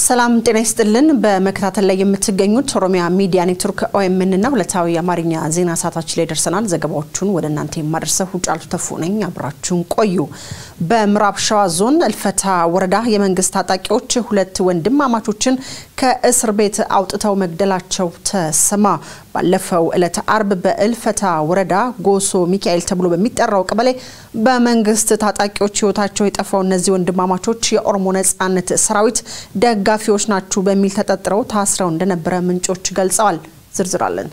ሰላም ጤና ይስጥልን። በመከታተል ላይ የምትገኙት ኦሮሚያ ሚዲያ ኔትወርክ ኦኤምን እና ሁለታዊ የአማርኛ ዜና ሰዓታችን ላይ ደርሰናል። ዘገባዎቹን ወደ እናንተ የማደርሰው ጫልቱ ተፉ ነኝ። አብራችሁን ቆዩ። በምዕራብ ሸዋ ዞን እልፈታ ወረዳ የመንግስት ታጣቂዎች ሁለት ወንድማማቾችን ከእስር ቤት አውጥተው መግደላቸው ተሰማ። ባለፈው ዕለት አርብ በእልፈታ ወረዳ ጎሶ ሚካኤል ተብሎ በሚጠራው ቀበሌ በመንግስት ታጣቂዎች ህይወታቸው የጠፋው እነዚህ ወንድማማቾች የኦሮሞ ነጻነት ሰራዊት ደጋፊዎች ናችሁ በሚል ተጠርጥረው ታስረው እንደነበረ ምንጮች ገልጸዋል። ዝርዝር አለን።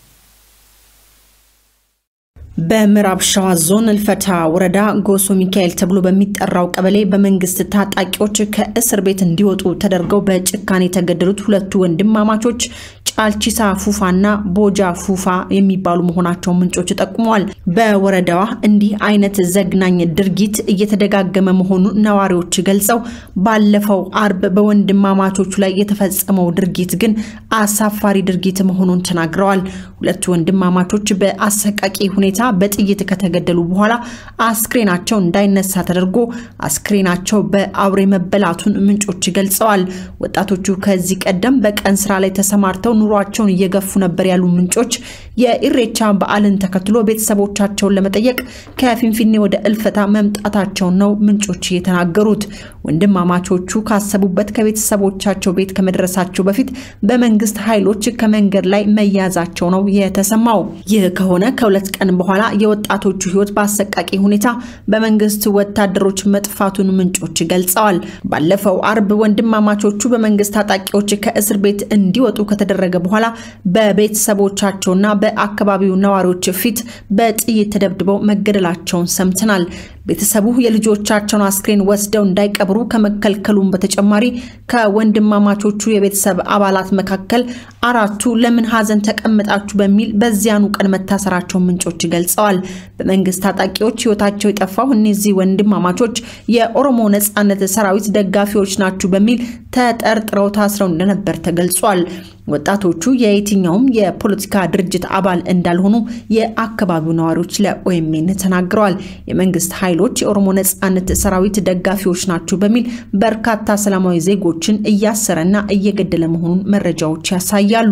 በምዕራብ ሸዋ ዞን እልፈታ ወረዳ ጎሶ ሚካኤል ተብሎ በሚጠራው ቀበሌ በመንግስት ታጣቂዎች ከእስር ቤት እንዲወጡ ተደርገው በጭካኔ የተገደሉት ሁለቱ ወንድማማቾች ጫልቺሳ ፉፋና ቦጃ ፉፋ የሚባሉ መሆናቸውን ምንጮች ጠቁመዋል። በወረዳዋ እንዲህ አይነት ዘግናኝ ድርጊት እየተደጋገመ መሆኑን ነዋሪዎች ገልጸው ባለፈው አርብ በወንድማማቾቹ ላይ የተፈጸመው ድርጊት ግን አሳፋሪ ድርጊት መሆኑን ተናግረዋል። ሁለቱ ወንድማማቾች በአሰቃቂ ሁኔታ በጥይት ከተገደሉ በኋላ አስክሬናቸው እንዳይነሳ ተደርጎ አስክሬናቸው በአውሬ መበላቱን ምንጮች ገልጸዋል። ወጣቶቹ ከዚህ ቀደም በቀን ስራ ላይ ተሰማርተው ኑሯቸውን እየገፉ ነበር ያሉ ምንጮች የኢሬቻ በዓልን ተከትሎ ቤተሰቦቻቸውን ለመጠየቅ ከፊንፊኔ ወደ እልፈታ መምጣታቸውን ነው ምንጮች የተናገሩት። ወንድማማቾቹ ካሰቡበት ከቤተሰቦቻቸው ቤት ከመድረሳቸው በፊት በመንግስት ኃይሎች ከመንገድ ላይ መያዛቸው ነው የተሰማው። ይህ ከሆነ ከሁለት ቀን በኋላ የወጣቶቹ ሕይወት በአሰቃቂ ሁኔታ በመንግስት ወታደሮች መጥፋቱን ምንጮች ገልጸዋል። ባለፈው አርብ ወንድማማቾቹ በመንግስት ታጣቂዎች ከእስር ቤት እንዲወጡ ከተደረገ በኋላ በቤተሰቦቻቸውና በአካባቢው ነዋሪዎች ፊት በጥይት ተደብድበው መገደላቸውን ሰምተናል። ቤተሰቡ የልጆቻቸውን አስክሬን ወስደው እንዳይቀብሩ ከመከልከሉም በተጨማሪ ከወንድማማቾቹ የቤተሰብ አባላት መካከል አራቱ ለምን ሀዘን ተቀምጣችሁ በሚል በዚያኑ ቀን መታሰራቸውን ምንጮች ገልጸዋል። በመንግስት ታጣቂዎች ህይወታቸው የጠፋው እነዚህ ወንድማማቾች የኦሮሞ ነጻነት ሰራዊት ደጋፊዎች ናችሁ በሚል ተጠርጥረው ታስረው እንደነበር ተገልጿል። ወጣቶቹ የየትኛውም የፖለቲካ ድርጅት አባል እንዳልሆኑ የአካባቢው ነዋሪዎች ለኦኤምኤን ተናግረዋል። የመንግስት ኃይሎች የኦሮሞ ነጻነት ሰራዊት ደጋፊዎች ናቸው በሚል በርካታ ሰላማዊ ዜጎችን እያሰረና እየገደለ መሆኑን መረጃዎች ያሳያሉ።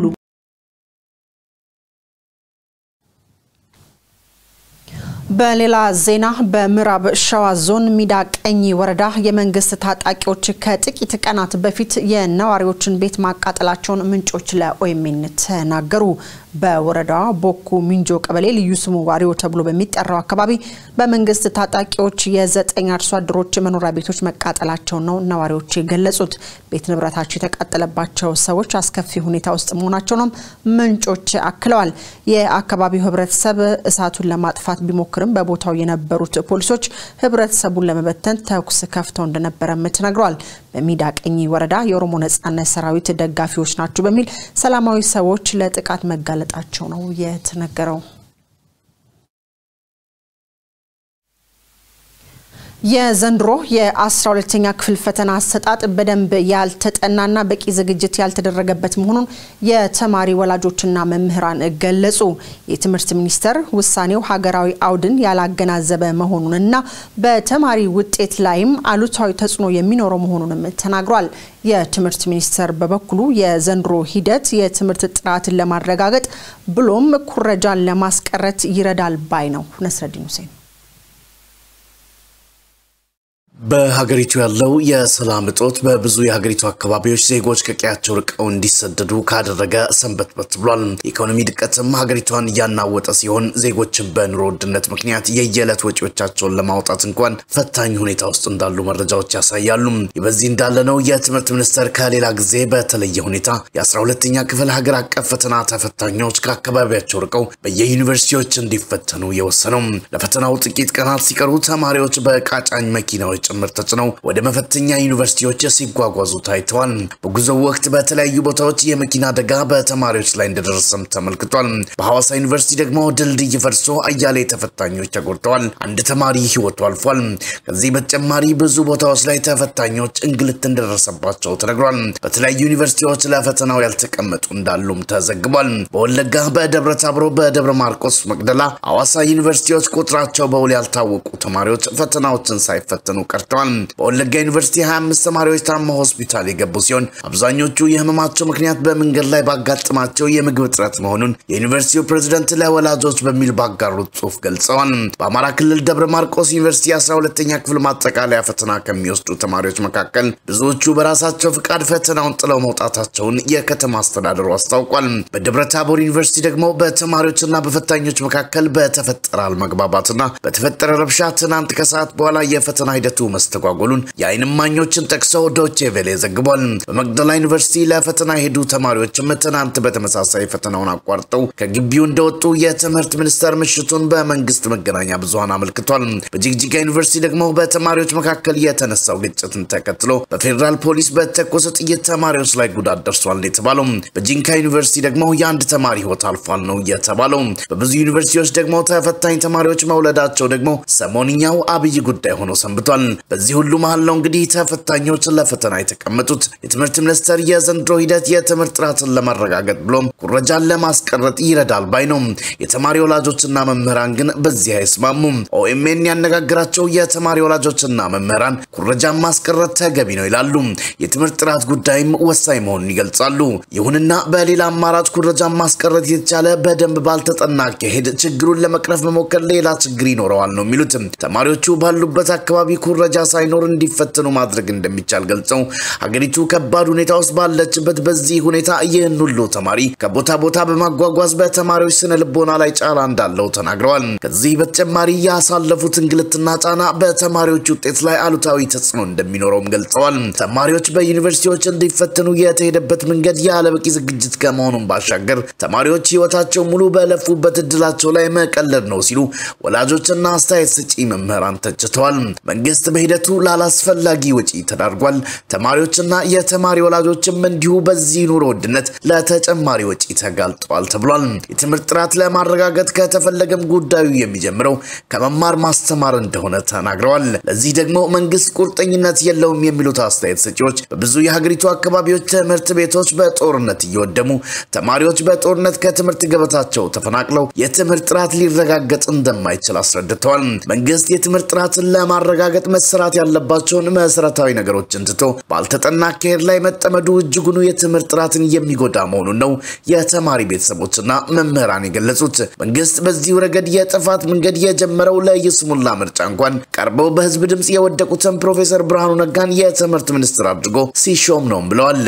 በሌላ ዜና በምዕራብ ሸዋ ዞን ሚዳ ቀኝ ወረዳ የመንግስት ታጣቂዎች ከጥቂት ቀናት በፊት የነዋሪዎችን ቤት ማቃጠላቸውን ምንጮች ለኦኤምኤን ተናገሩ። በወረዳዋ ቦኩ ሚንጆ ቀበሌ ልዩ ስሙ ዋሪዮ ተብሎ በሚጠራው አካባቢ በመንግስት ታጣቂዎች የዘጠኝ አርሶ አደሮች መኖሪያ ቤቶች መቃጠላቸው ነው ነዋሪዎች የገለጹት። ቤት ንብረታቸው የተቃጠለባቸው ሰዎች አስከፊ ሁኔታ ውስጥ መሆናቸውንም ምንጮች አክለዋል። የአካባቢው ህብረተሰብ እሳቱን ለማጥፋት ቢሞክርም በቦታው የነበሩት ፖሊሶች ህብረተሰቡን ለመበተን ተኩስ ከፍተው እንደነበረም ተነግሯል። በሚዳ ቀኝ ወረዳ የኦሮሞ ነጻነት ሰራዊት ደጋፊዎች ናቸው በሚል ሰላማዊ ሰዎች ለጥቃት መጋለጣቸው ነው የተነገረው። የዘንድሮ የ12ኛ ክፍል ፈተና አሰጣጥ በደንብ ያልተጠናና በቂ ዝግጅት ያልተደረገበት መሆኑን የተማሪ ወላጆችና መምህራን ገለጹ። የትምህርት ሚኒስቴር ውሳኔው ሀገራዊ አውድን ያላገናዘበ መሆኑንና በተማሪ ውጤት ላይም አሉታዊ ተጽዕኖ የሚኖረው መሆኑንም ተናግሯል። የትምህርት ሚኒስቴር በበኩሉ የዘንድሮ ሂደት የትምህርት ጥራትን ለማረጋገጥ ብሎም ኩረጃን ለማስቀረት ይረዳል ባይ ነው። ነስረዲን ሁሴን በሀገሪቱ ያለው የሰላም እጦት በብዙ የሀገሪቱ አካባቢዎች ዜጎች ከቀያቸው ርቀው እንዲሰደዱ ካደረገ ሰንበትበት ብሏል። የኢኮኖሚ ድቀትም ሀገሪቷን እያናወጠ ሲሆን ዜጎችን በኑሮ ውድነት ምክንያት የየዕለት ወጪዎቻቸውን ለማውጣት እንኳን ፈታኝ ሁኔታ ውስጥ እንዳሉ መረጃዎች ያሳያሉ። በዚህ እንዳለ ነው የትምህርት ሚኒስቴር ከሌላ ጊዜ በተለየ ሁኔታ የ12ኛ ክፍል ሀገር አቀፍ ፈተና ተፈታኞች ከአካባቢያቸው ርቀው በየዩኒቨርሲቲዎች እንዲፈተኑ የወሰነው። ለፈተናው ጥቂት ቀናት ሲቀሩ ተማሪዎች በቃጫኝ መኪናዎች ጭምር ተጭነው ወደ መፈተኛ ዩኒቨርሲቲዎች ሲጓጓዙ ታይተዋል። በጉዞው ወቅት በተለያዩ ቦታዎች የመኪና አደጋ በተማሪዎች ላይ እንደደረሰም ተመልክቷል። በሐዋሳ ዩኒቨርሲቲ ደግሞ ድልድይ ፈርሶ አያሌ ተፈታኞች ተጎድተዋል። አንድ ተማሪ ሕይወቱ አልፏል። ከዚህ በተጨማሪ ብዙ ቦታዎች ላይ ተፈታኞች እንግልት እንደደረሰባቸው ተነግሯል። በተለያዩ ዩኒቨርሲቲዎች ለፈተናው ያልተቀመጡ እንዳሉም ተዘግቧል። በወለጋ፣ በደብረ ታብሮ፣ በደብረ ማርቆስ፣ መቅደላ፣ ሐዋሳ ዩኒቨርሲቲዎች ቁጥራቸው በውል ያልታወቁ ተማሪዎች ፈተናዎችን ሳይፈተኑ ቀርተዋል ተረድተዋል። በወለጋ ዩኒቨርሲቲ 25 ተማሪዎች ታመው ሆስፒታል የገቡ ሲሆን አብዛኞቹ የህመማቸው ምክንያት በመንገድ ላይ ባጋጥማቸው የምግብ እጥረት መሆኑን የዩኒቨርሲቲው ፕሬዝደንት ለወላጆች በሚል ባጋሩት ጽሑፍ ገልጸዋል። በአማራ ክልል ደብረ ማርቆስ ዩኒቨርሲቲ 12ኛ ክፍል ማጠቃለያ ፈተና ከሚወስዱ ተማሪዎች መካከል ብዙዎቹ በራሳቸው ፍቃድ ፈተናውን ጥለው መውጣታቸውን የከተማ አስተዳደሩ አስታውቋል። በደብረ ታቦር ዩኒቨርሲቲ ደግሞ በተማሪዎችና በፈታኞች መካከል በተፈጠረ አለመግባባትና በተፈጠረ ረብሻ ትናንት ከሰዓት በኋላ የፈተና ሂደቱ መስተጓጎሉን የዓይን እማኞችን ጠቅሰው ዶቼ ቬሌ ዘግቧል። በመቅደላ ዩኒቨርሲቲ ለፈተና የሄዱ ተማሪዎችም ትናንት በተመሳሳይ ፈተናውን አቋርጠው ከግቢው እንደወጡ የትምህርት ሚኒስቴር ምሽቱን በመንግስት መገናኛ ብዙኃን አመልክቷል። በጅግጅጋ ዩኒቨርሲቲ ደግሞ በተማሪዎች መካከል የተነሳው ግጭትን ተከትሎ በፌዴራል ፖሊስ በተኮሰ ጥይት ተማሪዎች ላይ ጉዳት ደርሷል የተባለው። በጂንካ ዩኒቨርሲቲ ደግሞ የአንድ ተማሪ ህይወት አልፏል ነው የተባለው። በብዙ ዩኒቨርሲቲዎች ደግሞ ተፈታኝ ተማሪዎች መውለዳቸው ደግሞ ሰሞንኛው አብይ ጉዳይ ሆኖ ሰንብቷል። በዚህ ሁሉ መሀል ነው እንግዲህ ተፈታኞች ለፈተና የተቀመጡት። የትምህርት ሚኒስቴር የዘንድሮ ሂደት የትምህርት ጥራትን ለማረጋገጥ ብሎም ኩረጃን ለማስቀረጥ ይረዳል ባይ ነው። የተማሪ ወላጆችና መምህራን ግን በዚህ አይስማሙም። ኦኤምኤን ያነጋግራቸው የተማሪ ወላጆችና መምህራን ኩረጃን ማስቀረት ተገቢ ነው ይላሉ። የትምህርት ጥራት ጉዳይም ወሳኝ መሆኑን ይገልጻሉ። ይሁንና በሌላ አማራጭ ኩረጃን ማስቀረት የተቻለ በደንብ ባልተጠና አካሄድ ችግሩን ለመቅረፍ መሞከር ሌላ ችግር ይኖረዋል ነው የሚሉት። ተማሪዎቹ ባሉበት አካባቢ ኩረጃ ሳይኖር እንዲፈተኑ ማድረግ እንደሚቻል ገልጸው ሀገሪቱ ከባድ ሁኔታ ውስጥ ባለችበት በዚህ ሁኔታ ይህን ሁሉ ተማሪ ከቦታ ቦታ በማጓጓዝ በተማሪዎች ስነ ልቦና ላይ ጫና እንዳለው ተናግረዋል። ከዚህ በተጨማሪ ያሳለፉት እንግልትና ጫና በተማሪዎች ውጤት ላይ አሉታዊ ተጽዕኖ እንደሚኖረውም ገልጸዋል። ተማሪዎች በዩኒቨርሲቲዎች እንዲፈተኑ የተሄደበት መንገድ ያለበቂ ዝግጅት ከመሆኑም ባሻገር ተማሪዎች ሕይወታቸው ሙሉ በለፉበት እድላቸው ላይ መቀለድ ነው ሲሉ ወላጆችና አስተያየት ሰጪ መምህራን ተችተዋል። መንግስት በሂደቱ ላላስፈላጊ ወጪ ተዳርጓል። ተማሪዎችና የተማሪ ወላጆችም እንዲሁ በዚህ ኑሮ ውድነት ለተጨማሪ ወጪ ተጋልጠዋል ተብሏል። የትምህርት ጥራት ለማረጋገጥ ከተፈለገም ጉዳዩ የሚጀምረው ከመማር ማስተማር እንደሆነ ተናግረዋል። ለዚህ ደግሞ መንግስት ቁርጠኝነት የለውም የሚሉት አስተያየት ሰጪዎች በብዙ የሀገሪቱ አካባቢዎች ትምህርት ቤቶች በጦርነት እየወደሙ ተማሪዎች በጦርነት ከትምህርት ገበታቸው ተፈናቅለው የትምህርት ጥራት ሊረጋገጥ እንደማይችል አስረድተዋል። መንግስት የትምህርት ጥራትን ለማረጋገጥ መሰራት ያለባቸውን መሰረታዊ ነገሮችን ትቶ ባልተጠና አካሄድ ላይ መጠመዱ እጅጉኑ የትምህርት ጥራትን የሚጎዳ መሆኑን ነው የተማሪ ቤተሰቦችና መምህራን የገለጹት። መንግስት በዚሁ ረገድ የጥፋት መንገድ የጀመረው ለይስሙላ ምርጫ እንኳን ቀርበው በህዝብ ድምፅ የወደቁትን ፕሮፌሰር ብርሃኑ ነጋን የትምህርት ሚኒስትር አድርጎ ሲሾም ነው ብለዋል።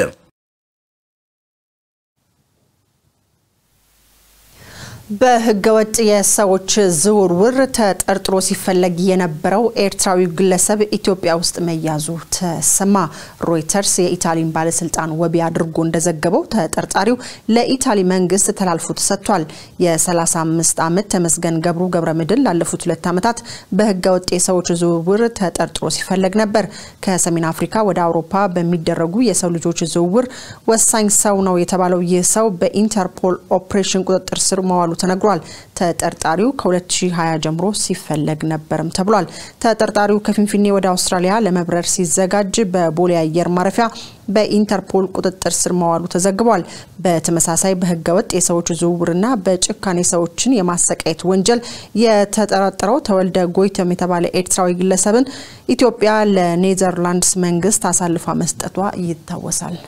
በህገወጥ የሰዎች ዝውውር ተጠርጥሮ ሲፈለግ የነበረው ኤርትራዊው ግለሰብ ኢትዮጵያ ውስጥ መያዙ ተሰማ። ሮይተርስ የኢታሊን ባለስልጣን ወቢ አድርጎ እንደዘገበው ተጠርጣሪው ለኢታሊ መንግስት ተላልፎ ተሰጥቷል። የ35 ዓመት ተመስገን ገብሩ ገብረ ምድር ላለፉት ሁለት ዓመታት በህገወጥ የሰዎች ዝውውር ተጠርጥሮ ሲፈለግ ነበር። ከሰሜን አፍሪካ ወደ አውሮፓ በሚደረጉ የሰው ልጆች ዝውውር ወሳኝ ሰው ነው የተባለው ይህ ሰው በኢንተርፖል ኦፕሬሽን ቁጥጥር ስር መዋሉ ተነግሯል። ተጠርጣሪው ከ2020 ጀምሮ ሲፈለግ ነበርም ተብሏል። ተጠርጣሪው ከፊንፊኔ ወደ አውስትራሊያ ለመብረር ሲዘጋጅ በቦሌ አየር ማረፊያ በኢንተርፖል ቁጥጥር ስር መዋሉ ተዘግቧል። በተመሳሳይ በህገወጥ የሰዎች ዝውውርና በጭካኔ ሰዎችን የማሰቃየት ወንጀል የተጠረጠረው ተወልደ ጎይተም የተባለ ኤርትራዊ ግለሰብን ኢትዮጵያ ለኔዘርላንድስ መንግስት አሳልፋ መስጠቷ ይታወሳል።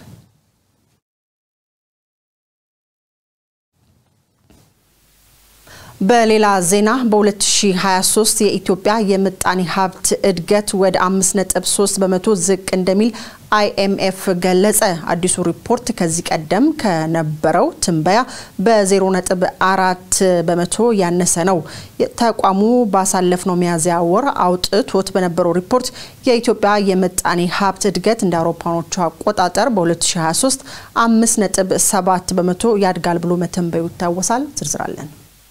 በሌላ ዜና በ2023 የኢትዮጵያ የምጣኔ ሀብት እድገት ወደ 5.3 በመቶ ዝቅ እንደሚል አይኤምኤፍ ገለጸ። አዲሱ ሪፖርት ከዚህ ቀደም ከነበረው ትንበያ በ0.4 በመቶ ያነሰ ነው። ተቋሙ ባሳለፍነው ሚያዝያ ወር አውጥቶት በነበረው ሪፖርት የኢትዮጵያ የምጣኔ ሀብት እድገት እንደ አውሮፓኖቹ አቆጣጠር በ2023 5.7 በመቶ ያድጋል ብሎ መተንበዩ ይታወሳል። ዝርዝራለን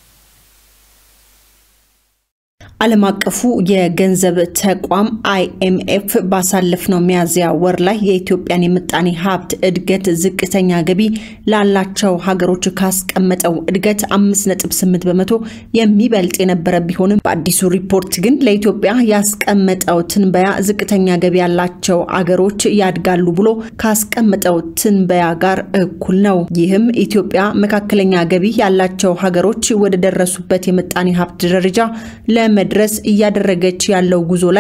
ዓለም አቀፉ የገንዘብ ተቋም አይኤምኤፍ ባሳለፍነው ሚያዝያ ወር ላይ የኢትዮጵያን የምጣኔ ሀብት እድገት ዝቅተኛ ገቢ ላላቸው ሀገሮች ካስቀመጠው እድገት 5.8 በመቶ የሚበልጥ የነበረ ቢሆንም በአዲሱ ሪፖርት ግን ለኢትዮጵያ ያስቀመጠው ትንበያ ዝቅተኛ ገቢ ያላቸው አገሮች ያድጋሉ ብሎ ካስቀመጠው ትንበያ ጋር እኩል ነው። ይህም ኢትዮጵያ መካከለኛ ገቢ ያላቸው ሀገሮች ወደ ደረሱበት የምጣኔ ሀብት ደረጃ ለመ ድረስ እያደረገች ያለው ጉዞ ላይ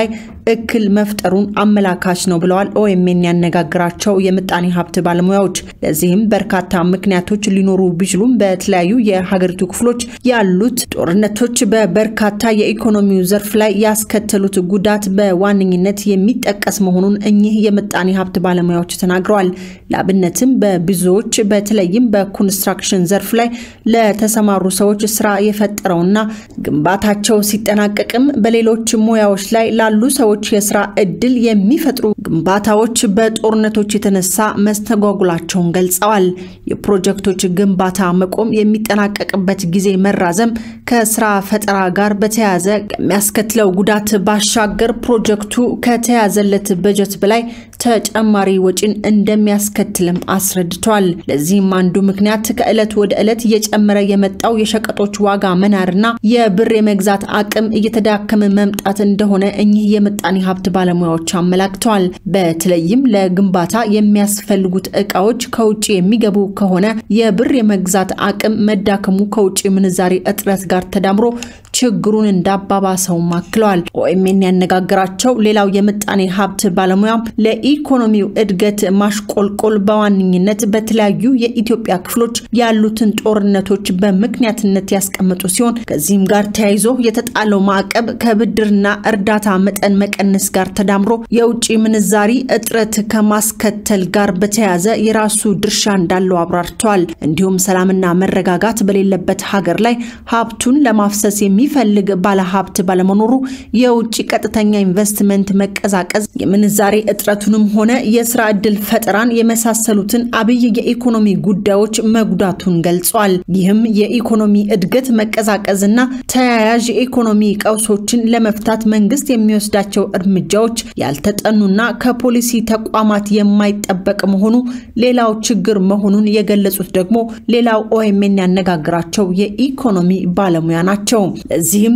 እክል መፍጠሩን አመላካች ነው ብለዋል ኦኤምኤን ያነጋግራቸው የምጣኔ ሀብት ባለሙያዎች። ለዚህም በርካታ ምክንያቶች ሊኖሩ ቢችሉም በተለያዩ የሀገሪቱ ክፍሎች ያሉት ጦርነቶች በበርካታ የኢኮኖሚው ዘርፍ ላይ ያስከተሉት ጉዳት በዋነኝነት የሚጠቀስ መሆኑን እኚህ የምጣኔ ሀብት ባለሙያዎች ተናግረዋል። ለአብነትም በብዙዎች በተለይም በኮንስትራክሽን ዘርፍ ላይ ለተሰማሩ ሰዎች ስራ የፈጠረውና ግንባታቸው ሲጠናቀቅም በሌሎች ሙያዎች ላይ ላሉ ሰዎች የስራ እድል የሚፈጥሩ ግንባታዎች በጦርነቶች የተነሳ መስተጓጉላቸውን ገልጸዋል። የፕሮጀክቶች ግንባታ መቆም፣ የሚጠናቀቅበት ጊዜ መራዘም ከስራ ፈጠራ ጋር በተያያዘ ከሚያስከትለው ጉዳት ባሻገር ፕሮጀክቱ ከተያዘለት በጀት በላይ ተጨማሪ ወጪን እንደሚያስከትልም አስረድቷል። ለዚህም አንዱ ምክንያት ከዕለት ወደ ዕለት እየጨመረ የመጣው የሸቀጦች ዋጋ መናርና የብር የመግዛት አቅም እየተዳከመ መምጣት እንደሆነ እኚህ የምጣኔ ሀብት ባለሙያዎች አመላክተዋል። በተለይም ለግንባታ የሚያስፈልጉት እቃዎች ከውጭ የሚገቡ ከሆነ የብር የመግዛት አቅም መዳከሙ ከውጭ ምንዛሬ እጥረት ጋር ተዳምሮ ችግሩን እንዳባባሰውም አክለዋል። ኦኤምኤን ያነጋገራቸው ሌላው የምጣኔ ሀብት ባለሙያም ለኢኮኖሚው እድገት ማሽቆልቆል በዋነኝነት በተለያዩ የኢትዮጵያ ክፍሎች ያሉትን ጦርነቶች በምክንያትነት ያስቀመጡ ሲሆን ከዚህም ጋር ተያይዞ የተጣለው ማዕቀብ ከብድርና እርዳታ መጠን መቀነስ ጋር ተዳምሮ የውጭ ምንዛሪ እጥረት ከማስከተል ጋር በተያያዘ የራሱ ድርሻ እንዳለው አብራርተዋል። እንዲሁም ሰላምና መረጋጋት በሌለበት ሀገር ላይ ሀብቱን ለማፍሰስ የሚፈልግ ባለሀብት ባለመኖሩ የውጭ ቀጥተኛ ኢንቨስትመንት መቀዛቀዝ የምንዛሬ እጥረቱንም ሆነ የስራ ዕድል ፈጠራን የመሳሰሉትን አብይ የኢኮኖሚ ጉዳዮች መጉዳቱን ገልጿል። ይህም የኢኮኖሚ እድገት መቀዛቀዝና ተያያዥ የኢኮኖሚ ቀውሶችን ለመፍታት መንግስት የሚወስዳቸው እርምጃዎች ያልተጠኑና ከፖሊሲ ተቋማት የማይጠበቅ መሆኑ ሌላው ችግር መሆኑን የገለጹት ደግሞ ሌላው ኦኤምኤን ያነጋግራቸው የኢኮኖሚ ባለሙያ ናቸው። ለዚህም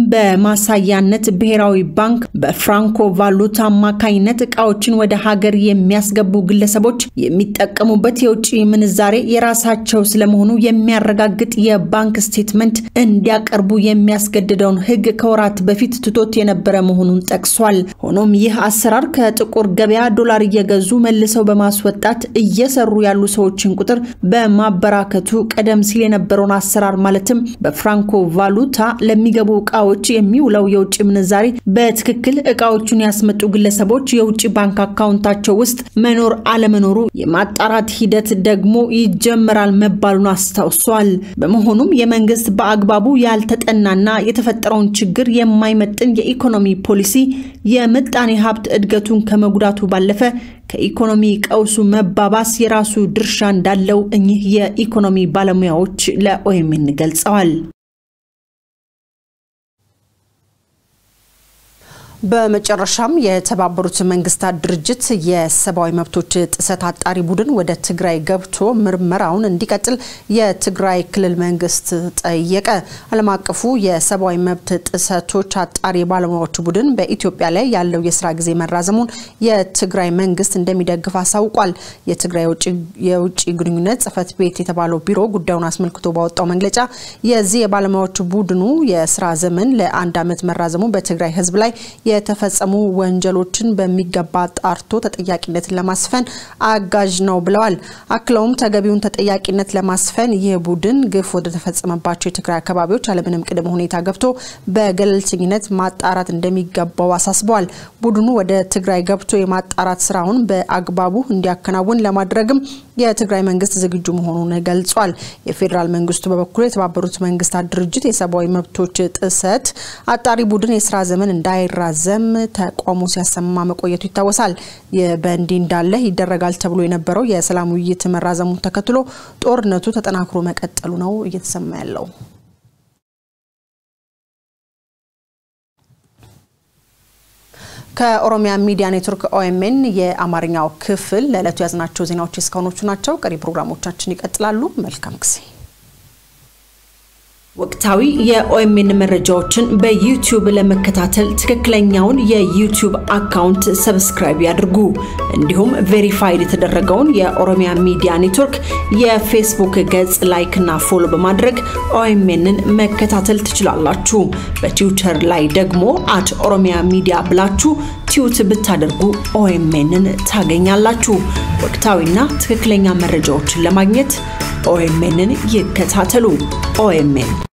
በማሳያነት ብሔራዊ ባንክ በፍራንኮ ቫሉታ አማካኝነት እቃዎችን ወደ ሀገር የሚያስገቡ ግለሰቦች የሚጠቀሙበት የውጭ ምንዛሬ የራሳቸው ስለመሆኑ የሚያረጋግጥ የባንክ ስቴትመንት እንዲያቀርቡ የሚያስገድደውን ሕግ ከወራት በፊት ትቶት የነበረ መሆኑን ጠቅሷል። ሆኖም ይህ አሰራር ከጥቁር ገበያ ዶላር እየገዙ መልሰው በማስወጣት እየሰሩ ያሉ ሰዎችን ቁጥር በማበራከቱ ቀደም ሲል የነበረውን አሰራር ማለትም በፍራንኮ ቫሉታ ለሚገቡ እቃዎች የሚውለው የውጭ ምንዛሬ በትክክል እቃዎቹን ያስመጡ ግለሰቦች የውጭ ባንክ አካውንታቸው ውስጥ መኖር አለመኖሩ የማጣራት ሂደት ደግሞ ይጀመራል መባሉን አስታውሷል። በመሆኑም የመንግስት በአግባቡ ያልተጠናና የተፈጠረውን ችግር የማይመጥን የኢኮኖሚ ፖሊሲ የምጣኔ ሀብት እድገቱን ከመጉዳቱ ባለፈ ከኢኮኖሚ ቀውሱ መባባስ የራሱ ድርሻ እንዳለው እኚህ የኢኮኖሚ ባለሙያዎች ለኦኤምኤን ገልጸዋል። በመጨረሻም የተባበሩት መንግስታት ድርጅት የሰብአዊ መብቶች ጥሰት አጣሪ ቡድን ወደ ትግራይ ገብቶ ምርመራውን እንዲቀጥል የትግራይ ክልል መንግስት ጠየቀ። ዓለም አቀፉ የሰብአዊ መብት ጥሰቶች አጣሪ ባለሙያዎች ቡድን በኢትዮጵያ ላይ ያለው የስራ ጊዜ መራዘሙን የትግራይ መንግስት እንደሚደግፍ አሳውቋል። የትግራይ የውጭ ግንኙነት ጽህፈት ቤት የተባለው ቢሮ ጉዳዩን አስመልክቶ ባወጣው መግለጫ የዚህ የባለሙያዎች ቡድኑ የስራ ዘመን ለአንድ ዓመት መራዘሙ በትግራይ ህዝብ ላይ የተፈጸሙ ወንጀሎችን በሚገባ ጣርቶ ተጠያቂነትን ለማስፈን አጋዥ ነው ብለዋል። አክለውም ተገቢውን ተጠያቂነት ለማስፈን ይህ ቡድን ግፍ ወደ ተፈጸመባቸው የትግራይ አካባቢዎች አለምንም ቅድመ ሁኔታ ገብቶ በገለልተኝነት ማጣራት እንደሚገባው አሳስበዋል። ቡድኑ ወደ ትግራይ ገብቶ የማጣራት ስራውን በአግባቡ እንዲያከናውን ለማድረግም የትግራይ መንግስት ዝግጁ መሆኑን ገልጿል። የፌዴራል መንግስቱ በበኩሉ የተባበሩት መንግስታት ድርጅት የሰብአዊ መብቶች ጥሰት አጣሪ ቡድን የስራ ዘመን እንዳይራዘም ተቃውሞ ሲያሰማ መቆየቱ ይታወሳል። በእንዲህ እንዳለ ይደረጋል ተብሎ የነበረው የሰላም ውይይት መራዘሙን ተከትሎ ጦርነቱ ተጠናክሮ መቀጠሉ ነው እየተሰማ ያለው። ከኦሮሚያ ሚዲያ ኔትወርክ ኦኤምኤን የአማርኛው ክፍል ለዕለቱ ያዝናቸው ዜናዎች እስካሁኖቹ ናቸው። ቀሪ ፕሮግራሞቻችን ይቀጥላሉ። መልካም ጊዜ ወቅታዊ የኦኤምኤን መረጃዎችን በዩቲዩብ ለመከታተል ትክክለኛውን የዩቲዩብ አካውንት ሰብስክራይብ ያድርጉ። እንዲሁም ቬሪፋይድ የተደረገውን የኦሮሚያ ሚዲያ ኔትወርክ የፌስቡክ ገጽ ላይክ እና ፎሎ በማድረግ ኦኤምኤንን መከታተል ትችላላችሁ። በትዊተር ላይ ደግሞ አት ኦሮሚያ ሚዲያ ብላችሁ ቲዩት ብታደርጉ ኦኤምኤንን ታገኛላችሁ። ወቅታዊና ትክክለኛ መረጃዎችን ለማግኘት ኦኤምኤንን ይከታተሉ። ኦኤምኤን